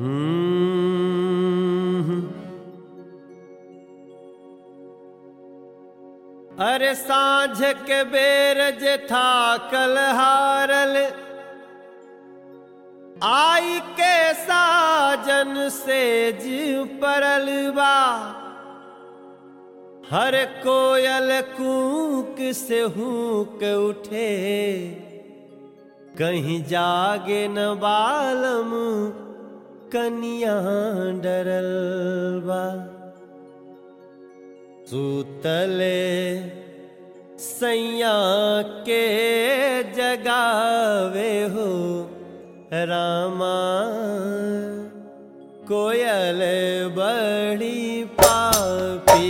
हम्म। अरे साँझ के बेर जेठा कल हारल आई के साजन से जीव परल बा हर कोयल कूक से हूक उठे कहीं जागे न बालम कनिया डरल बा सूतले सैया के जगावे हो रामा कोयल बड़ी पापी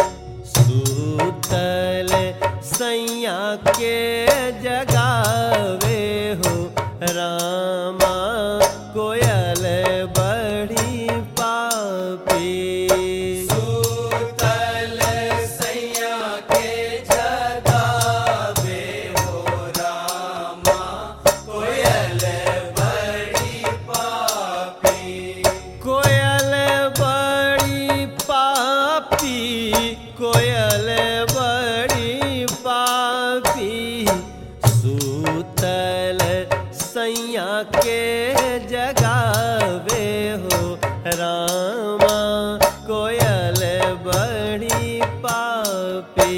सूतल सैया के जगावे हो रामा कोयल बड़ी पापी सूतल सैया के जगावे हो रामा कोयल बड़ी पापी कोयल बड़ी पापी कोयल बड़ी पापी सूतल सैया के जगावे हो रामा कोयल बड़ी पापी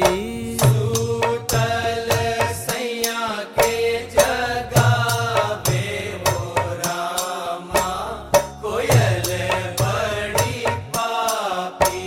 सूतल सैया के जगावे हो रामा कोयल बड़ी पापी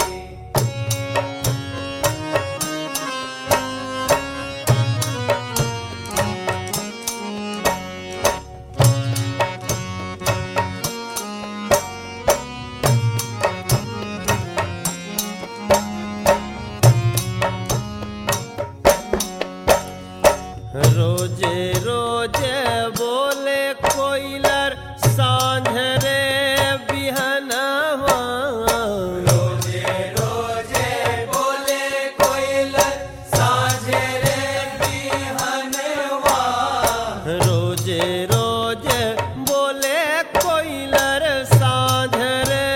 रोजे रोजे बोले कोयलर सांझ रे बिहनवा रोजे रोजे बोले कोयल साझे रे बिहनवा रोजे रोजे बोले कोयलर सांझ रे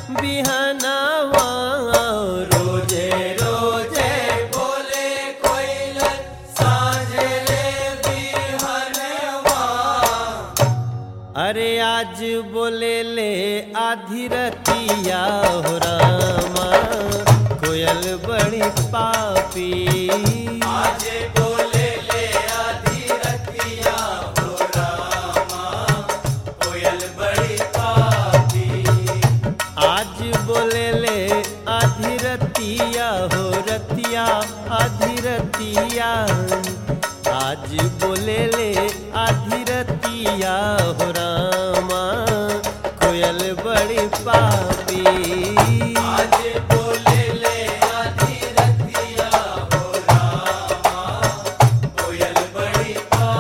बिहनवा रोजे रोजे बोले कोयल साझे रे बिहनवा अरे आज बोले ले आधी रतिया हो रामा कोयल बड़ी पापी आज बोले ले आधी रतिया हो रामा कोयल बड़ी पापी आज बोले ले आधी रतिया हो रतिया आधी रतिया आज बोले ले आधी रतिया हो रामा कोयल बड़ी पापी आज बोले ले आधी रतिया हो रामा कोयल बड़ी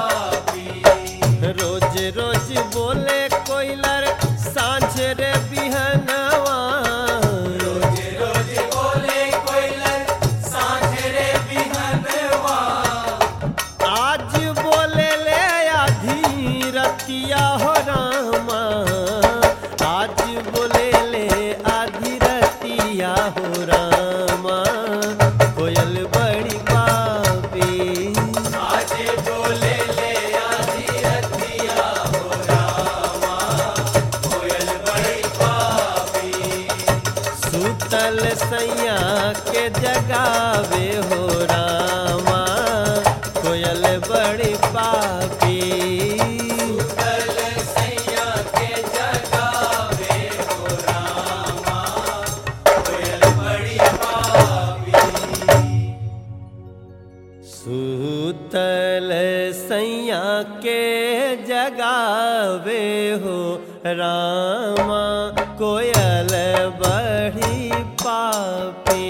पापी रोज रोज बोले कोयलर सांझ रे बिहनवा रोज रोज बोले कोयल साझे रे बिहनवा आज बोले ले आधी रतिया हो रामा आज बोले ले आधी रतिया हो रामा कोयल बड़ी पापी आज बोले ले आधी रतिया हो रामा कोयल बड़ी पापी सूतल सैया के जगावे हो रामा कोयल बड़ी पापी कल सैया के जगावे हो रामा कोयल बड़ी पापी सूतल सैया के जगावे हो रामा कोयल बड़ी पापी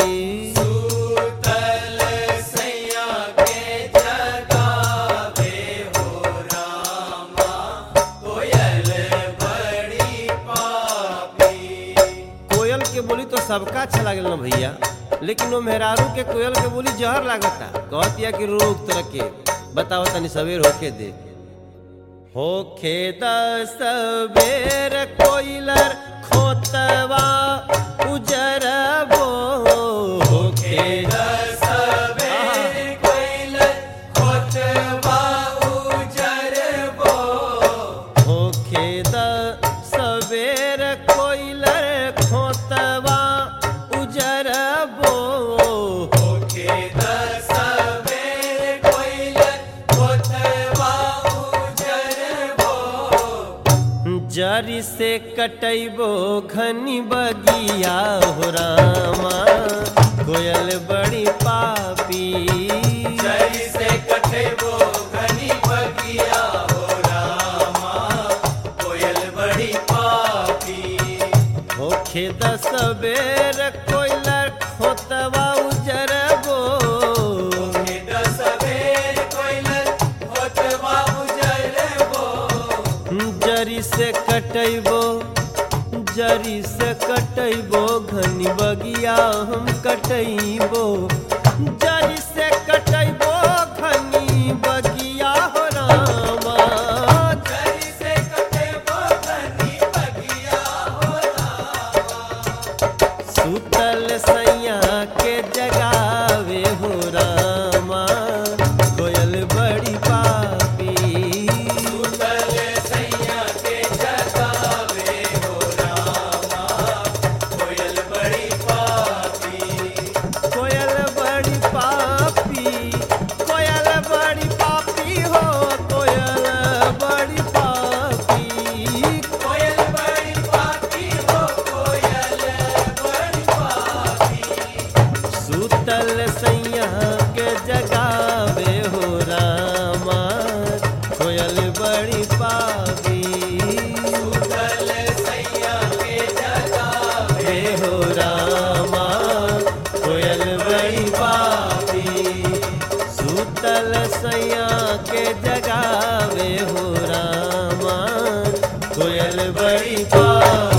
सूतल सैया के जगावे हो रामा कोयल बड़ी पापी कोयल के बोली तो सबका अच्छा लागल ना भैया लेकिन वो मेहरारू के कोयल के बोली जहर लागता कहतिया कि रोक तरह के बताओ तनी सवेर होके दे होखे दस बेर कोइलर खोतवा उजरबो होखे दसबेर कोइलर खोतवा उजरबो होखे दस बेर कोइलर खोतवा उजरबो होके दसबेर कोइलर खोतवा उजरबो जरी से कटैबो घनी बगिया हो रामा कोयल बड़ी पापी जरी से कटेबो घनी बगिया हो रामा कोयल बड़ी पापी होखे दस बेर कोयलर खोतवा उजरबो होके दसबेर कोइलर खोतवा उजरबो जरी से कटैबो जरी से कटैबो घनी बगिया हम कटैबो जरी से कटैबो घनी बगिया हो रामा जरी से कटेबो घनी बगिया हो सुतल सैया के जगावे हो रामा कोयल बड़ी पापी सुतल सैया के जगावे हो रामा कोयल बड़ी पापी कोयल बड़ी पापी कोयल बड़ी पापी हो कोयल बड़ी पापी कोयल बड़ी पापी हो कोयल बड़ी पापी सुतल सैया के जगावे हो रामा कोयल बड़ी पापी सुतल सैया के जगावे हे हो रामा कोयल बड़ी पापी सुतल सैया के जगावे हो रामा कोयल बड़ी पापी